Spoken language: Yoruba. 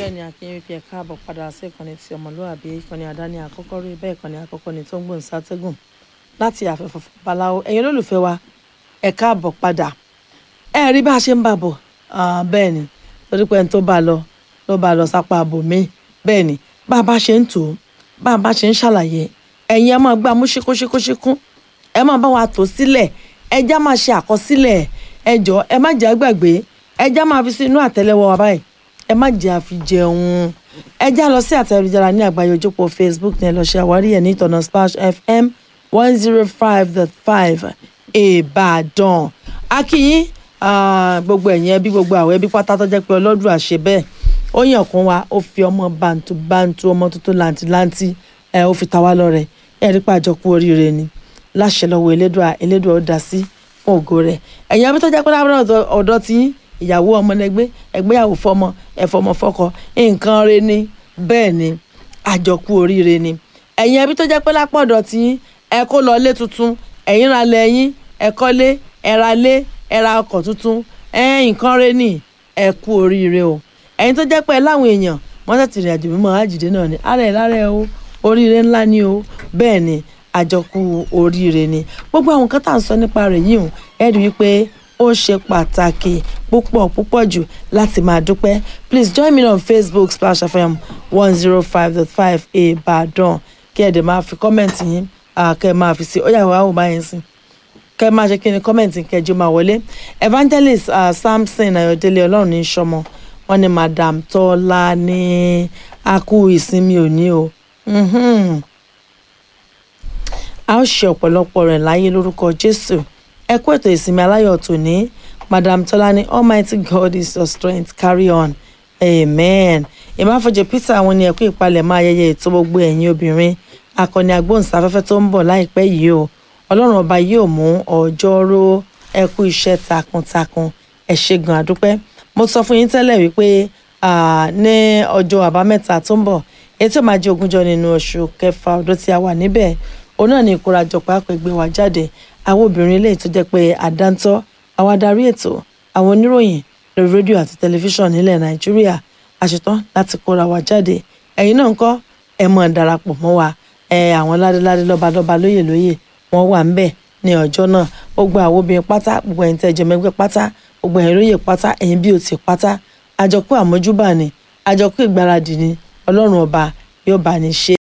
bẹ́ẹ̀ ni akínyìn fi ẹ̀ka àbọ̀ padà sí ìkànnì ti ọmọlúwàbí ìkànnì àdáni àkọ́kọ́ rí bẹ́ẹ̀ ìkànnì àkọ́kọ́ ni tó ń gbòǹ sátẹ́gùn láti àfẹ́fọ́ babaláwo ẹ̀yin olólùfẹ́ wa ẹ̀ka àbọ̀ padà ẹ rí bá a ṣe ń bà bọ̀ bẹ́ẹ̀ ni torí pé ẹni tó bá lọ ló bá lọ sápá àbò mi bẹ́ẹ̀ ni bá a bá ṣe ń tò ó bá a bá ṣe ń ṣàlàyé ẹ̀yin ẹ máa gbá mú ṣíkúṣíkúṣíkú ẹ máa bá wa tò sílẹ̀ ẹ já máa ṣe àkọsílẹ̀ ẹ jọ ẹ má jẹ́ àgbàgbé ẹ já máa fi sí inú àtẹ́lẹwọ́ wa báyìí ẹ má jẹ́ àfi jẹun ẹ já lọ sí àtẹ̀jára ní àgbáyé ojúpọ̀ facebook ní ẹ lọ ṣe àwárí ẹ̀ ní ìtọ̀nà splash fm one zero five dot five ìbàdàn akínyín gbogbo ẹ̀yìn ẹbí gbogbo àwọn ẹbí pátá tó jẹ́ pé ọlọ́dún àṣẹ bẹ́ẹ̀ ó yàn kún wa ó fi ọmọ bàǹtù bàǹtù ọmọ tuntun làǹtìláǹtì ẹ ó fi ta wá lọ́rẹ ẹ rí pàjọ kú oríire ni láṣẹ lọ́wọ́ elédùà elédùà ó dá sí fún ògo rẹ̀ ẹ̀yin ẹbí tó jẹ́ pé lábẹ́rẹ́ ọ̀dọ́ tí ìyàwó ọmọ lẹgbẹ́ ẹgbéyàwó fọmọ ẹfọmọ fọkọ nǹkan re ni bẹ́ẹ̀ ni àjọkú oríire ni ẹ̀yin ẹbí tó jẹ́ pé lápọ̀dọ̀ tí ẹ kó lọ lé tuntun ẹ̀yin ra lẹ́yìn ẹ kọ́lé ẹ ra lé ẹ ra ọkọ̀ tuntun ẹ nǹkan re ni ẹ kú oríire o ẹ̀yin tó jẹ́ pé ẹ láwọn èèyàn wọ́n tẹ̀sí ìrìn àjò mímọ́ àjìdé náà ni ara ẹ̀ lára ẹ o oríire ńlá ni o bẹ́ẹ̀ ni àjọkú oríire ni gbogbo àwọn nǹkan tá à ń sọ nípa rẹ̀ yìí hùn ẹ rí i pé ó ṣe pàtàkì púpọ̀ púpọ̀ jù láti máa dúpẹ́ please join me on facebook splash fm one zero five dot five ìbàdàn kí ẹ̀ dẹ̀ máa fi kọ́mẹ̀ntì yín kẹ́ ẹ̀ máa fi sí ó yà wá wò báyìí sí kẹ́ ẹ̀ máa ṣe kí ni kọ́mẹ̀ntì kẹjọ máa wọlé evangelist uh, samson ayọ̀délé ọlọ́run ní sọmọ wọn ni madam tọ́lá ní akú ìsinmi òní o a ó ṣe ọ̀pọ̀lọpọ̀ rẹ̀ láyé lórúkọ jésù ẹ kú ètò ìsinmi aláyọ̀ tòní madam tọ́lání almighty god is your strength carry on amen ìmáfọ̀jẹ̀ peter àwọn ni ẹ̀kú ìpalẹ̀mọ́ ayẹyẹ ètò gbogbo ẹ̀yin obìnrin akọni agbóhùnsáfẹ́fẹ́ tó ń bọ̀ láìpẹ́ yìí o ọlọ́run ọba yóò mú ọjọ́rò ẹ kú iṣẹ́ takuntakun ẹ ṣé gan àdúpẹ́ mo sọ fún yín tẹ́lẹ̀ wípé ní ọjọ́ àbámẹ́ta tó ń bọ̀ ètò máa jẹ́ ogúnjọ́ nínú oṣù kẹfà ọdún tí a wà níbẹ̀ òun náà ni ìkórajọpọ̀ àpègbè wa jáde àwọn obìnrin ilé tó jẹ́ pé àdáńtọ́ àwọn adarí ètò àwọn oníròyìn lórí rédíò àti tẹlifíṣàn nílẹ̀ nàìjíríà àṣetán láti kóra wa jáde ẹ̀yin náà ń kọ́ ẹ mọ̀ darapọ̀ mọ́ wa ẹ àwọn ládéládé lọ́balọ́ba lóyè lóyè wọ́n wà ń bẹ̀ ní ọjọ́ náà gbogbo àwọn obìnrin pátá gbogbo ẹ̀yin tẹ́jọ mẹ́gbẹ́ pátá gbogbo ẹ̀yin lóyè pátá ẹ̀yin bí o ti pátá àjọkú àmójúbà ni àjọkú ìgbáradì ni ọlọ́run ọba yóò bá ní ṣe